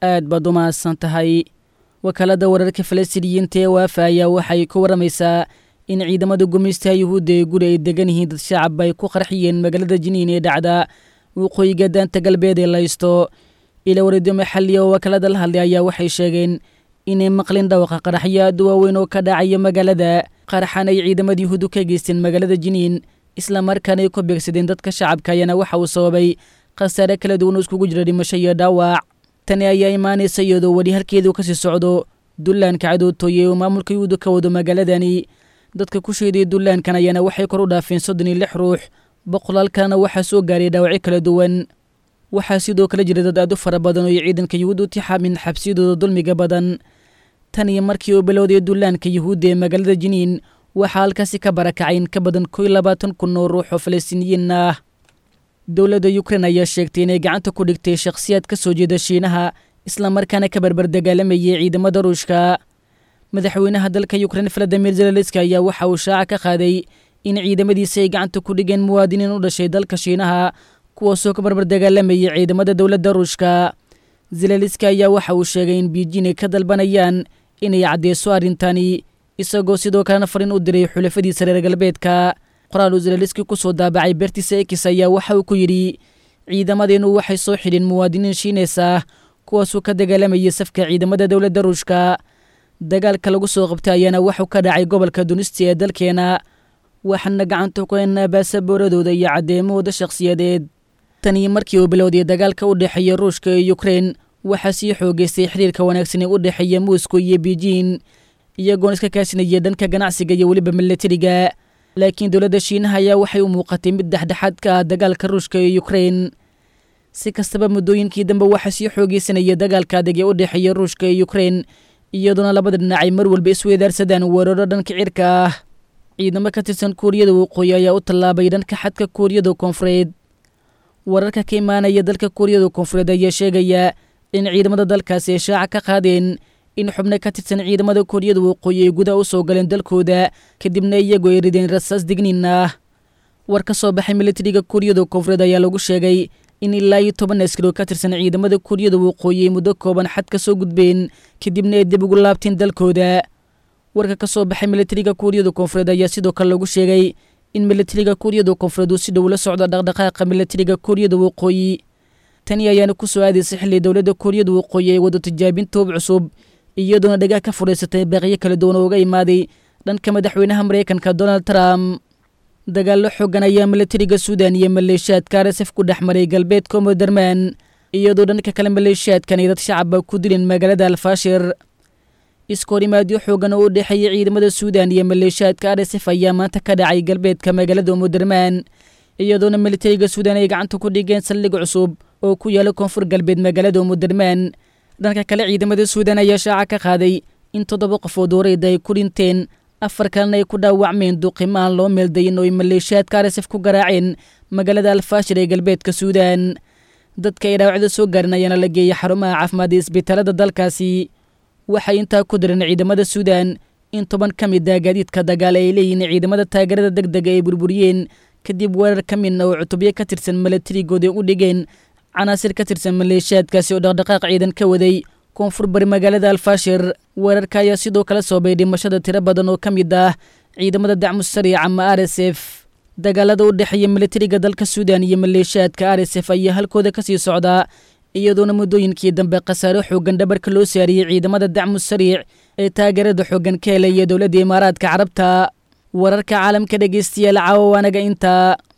aad baad u mahadsan tahay wakaalada wararka falastiiniyiinta ee waafa ayaa waxay ku warramaysaa in ciidamada gumaystaha yuhuudda ee guri ay degan yihiin dad shacab ay ku qarxiyeen magaalada jiniin ee dhacda waqooyiga daanta galbeed ee laysto ila warido maxalli oo wakaalada la hadlay ayaa waxay sheegeen inay maqlin dhawaqa qaraxyo aad u waaweyn oo ka dhacaya magaalada qaraxan ay ciidamada yuhuuddu ka geysteen magaalada jiniin islamarkaana ay ku beegsadeen dadka shacabka ayaana waxa uu sababay khasaare kala duwan oo iskugu jira dhimasho iyo dhaawac tani ayaa imaanaysa iyadoo weli halkeedu kasii socdo dullaanka cadootooye oo maamulka yuhuudda ka wado magaaladani dadka ku sheeday dullaankan ayaana waxay kor u dhaafeen soddon iyo lix ruux boqolaal kalena waxaa soo gaaray dhaawacyo kala duwan waxaa sidoo kale jira dad aad u fara badan oo ay ciidanka yuhuudda u tixaamin xabsiyadooda dulmiga badan tan iyo markii uu bilowday dullaanka yuhuudda ee magaalada jiniin waxaa halkaasi ka barakacay in ka badan koo iyo labaatan kun oo ruux oo falastiiniyiin ah dowladda yukrein ayaa sheegtay inay gacanta ku dhigtay shakhsiyaad ka soo jeeda shiinaha islamarkaana ka barbar dagaalamayay ciidamada ruushka madaxweynaha dalka yukrein valadimir zelenski ayaa waxa uu shaaca ka qaaday in ciidamadiisa ay gacanta ku dhigeen muwaadiniin u dhashay dalka shiinaha kuwaasoo ka barbar dagaalamayay ciidamada dowladda ruushka zelenski ayaa waxa uu sheegay in biijin ay ka dalbanayaan inay caddeyso arrintani isagoo sidoo kalena fariin u diray xulafadiisa reer galbeedka qoraal uu zelenski ku soo daabacay beertiisa ekis ayaa waxa uu ku yidhi ciidamadeennu waxay soo xidheen muwaadiniin shiineys ah kuwaasuu ka dagaalamayay safka ciidamada dowladda ruushka dagaalka lagu soo qabtay ayaana waxuu ka dhacay gobolka dunisti ee dalkeena waxaana gacanta ku haynaa baasabooradooda iyo caddeemahooda shakhsiyadeed tanii markii uu bilowday dagaalka u dhexeeya ruushka iyo yukrein waxaa sii xoogeystay xiriirka wanaagsan ee u dhexeeya moscow iyo beijin iyagoona iska kaasinaya dhanka ganacsiga iyo weliba milatariga laakiin dowladda shiinaha ayaa waxay u muuqatay mid dhexdhexaad ka ah dagaalka ruushka iyo yukrein si kastaba muddooyinkii dambe waxaa sii xoogeysanaya dagaalka adag ee u dhexeeya ruushka iyo yukrein iyadoona labada dhinacay mar walba isweydaarsadaan weeraro dhanka cirka ah ciidamo ka tirsan kuuriyada waqooyi ayaa u tallaabay dhanka xadka kuuriyada koonfureed wararka ka imaanaya dalka kuuriyada koonfureed ayaa sheegaya in ciidamada dalkaasi ay shaaca ka qaadeen in xubno ka tirsan ciidamada kuuriyada waqooyi ay gudaha u soo galeen dalkooda kadibna iyagu ay rideen rasaas digniin ah war ka soo baxay militariga kuuriyada koonfureed ayaa lagu sheegay in ilaa iyo toban askari oo ka tirsan ciidamada kuuriyada waqooyi ay muddo kooban xad ka soo gudbeen kadibna ay dib ugu laabteen dalkooda warka ka soo baxay militariga kuuriyada koonfureed ayaa sidoo kale lagu sheegay in militariga kuuriyada koonfureed uu si dhow la socdo dhaqdhaqaaqa militariga kuuriyada waqooyi tani ayaana ku soo aadaysa xilli dowladda kuuriyada waqooyi ay wado tijaabin toob cusub iyadoona dhagaah ka furaysatay baaqyo kala duwan oo uga imaaday dhanka madaxweynaha maraykanka donald trump dagaallo xoogan ayaa militariga suudan iyo maleeshiyaadka arsaf ku dhex maray galbeedka moderman iyadoo dhanka kale maleeshiyaadkan ay dad shacaba ku dileen magaalada alfaashir iskoorimaadyo xoogan oo u dhexeeya ciidamada suudan iyo maleeshiyaadka arsaf ayaa maanta ka dhacay galbeedka magaalada moderman iyadoona militariga suudan ay gacanta ku dhigeen saldhig cusub oo ku yaala koonfur galbeed magaalada moderman dhanka kale ciidamada suudan ayaa shaaca ka qaaday in toddoba qofood wareeda ay ku dhinteen afar kalena ay ku dhaawacmeen duqimo aan loo meeldayin oo ay maleeshiyaadka arsaf ku garaaceen magaalada alfaashir ee galbeedka suudan dadka ay dhaawacda soo gaarin ayaana la geeyay xarumaha caafimaad ee isbitaalada dalkaasi waxay intaa ku direen ciidamada suudan in toban ka mid ah gaadiidka dagaal ay leeyihiin ciidamada taageerada deg dega ay burburiyeen kadib weerar ka midna oo cutubyo ka tirsan milatarigooda u dhigeen canaasir ka tirsan maleeshiyaadkaasi oo dhaqdhaqaaq ciidan ka waday koonfur bari magaalada alfaashir weerarka ayaa sidoo kale soobay dhimashada tiro badan oo ka mid ah ciidamada dacmu sariic ama r s f dagaalada u dhexeeya militariga dalka suudan iyo maleeshiyaadka r s f ayaa halkooda ka sii socdaa iyadoona muddooyinkii dambe khasaaro xoogan dhabarka loo saariyey ciidamada dacmu sariic ee taageerada xoogan ka helaya dowladda imaaraadka carabta wararka caalamka dhegeystayaal caawa waanaga intaa